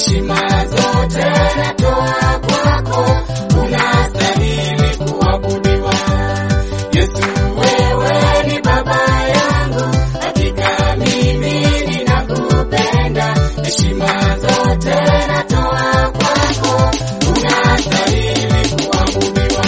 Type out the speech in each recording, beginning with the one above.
heshima zote natoa kwako, unastahili kuabudiwa. Yesu, wewe ni baba yangu, hakika mimi ninakupenda. Heshima zote natoa kwako, unastahili kuabudiwa.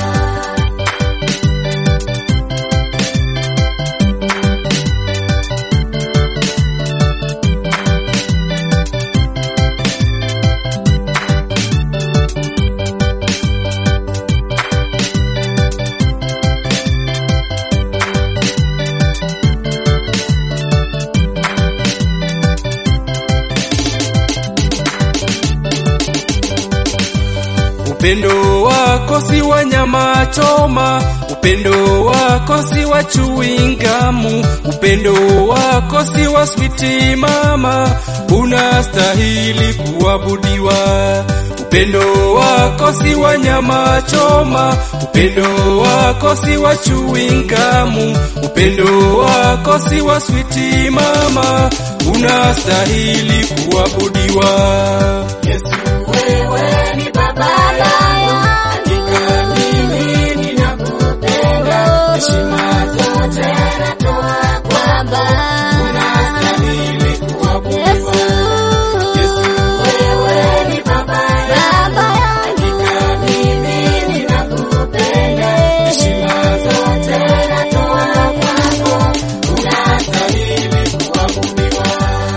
Upendo wako si wa nyama choma, upendo wako si wa chuingamu, upendo wako si wa switi mama, unastahili kuabudiwa. Upendo wako si wa nyama choma, upendo wako si wa chuingamu, upendo wako si wa switi mama, unastahili kuabudiwa. Yesu, wewe ni baba yangu, hakika mimi ninakupenda. Heshima zote natoa kwako, unastahili kuabudiwa. Yesu, wewe ni baba yangu, hakika mimi ninakupenda. Heshima zote natoa kwako, unastahili kuabudiwa.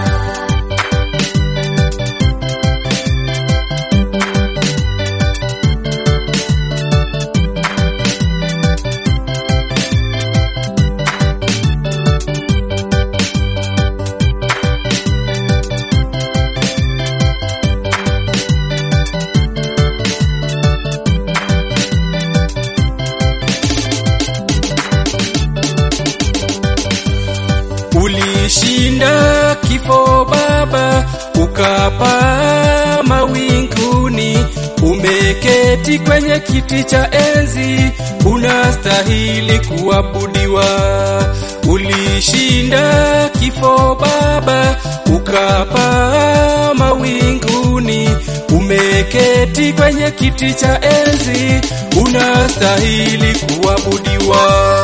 Ulishinda kifo Baba, ukapaa mawinguni, umeketi kwenye kiti cha enzi, unastahili kuabudiwa. Ulishinda kifo Baba, ukapaa mawinguni, umeketi kwenye kiti cha enzi, unastahili kuabudiwa.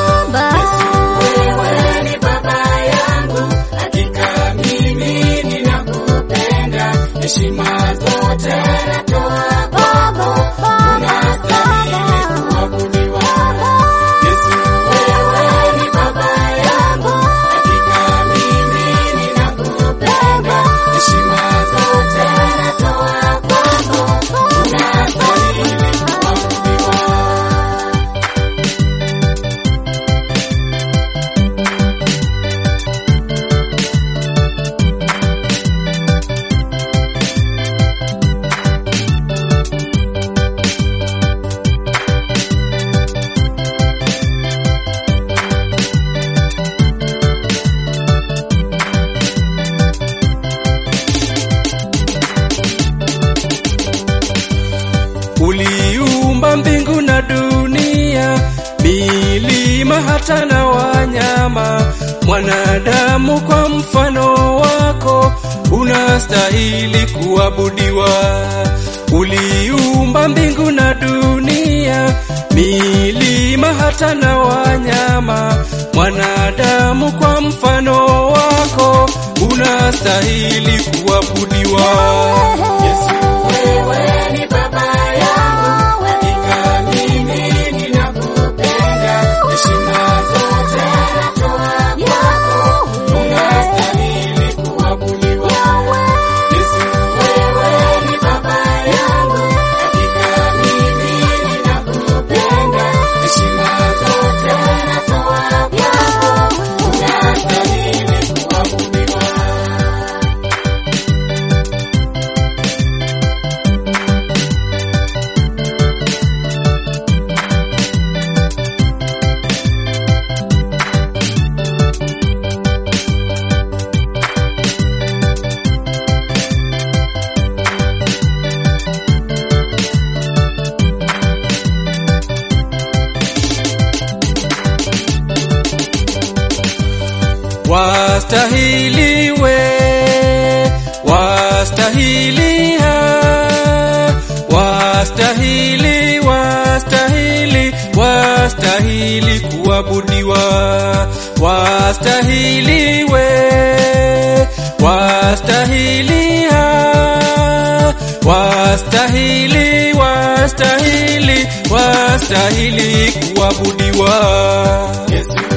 Wewe ni baba yangu, hakika mimi ninakupenda. Heshima zote natoa kwako, unastahili kuabudiwa. Yesu, wewe ni baba yangu, hakika mimi ninakupenda. Heshima zote natoa kwako, unastahili kuabudiwa. Uliumba mbingu na dunia, milima hata na wanyama, mwanadamu kwa mfano wako, unastahili kuabudiwa. Uliumba mbingu na dunia, milima hata na wanyama, mwanadamu kwa mfano wako, unastahili kuabudiwa. Yesu, wewe ni baba yangu, hakika mimi ninakupenda. Heshima zote natoa kwako, unastahili kuabudiwa. Yesu, wewe ni baba yangu, hakika mimi ninakupenda. Heshima zote natoa kwako, unastahili kuabudiwa. Wastahili we, wastahili wastahili kuabudiwa, wastahili we, wastahili ha, wastahili, wastahili, wastahili kuabudiwa. Yesu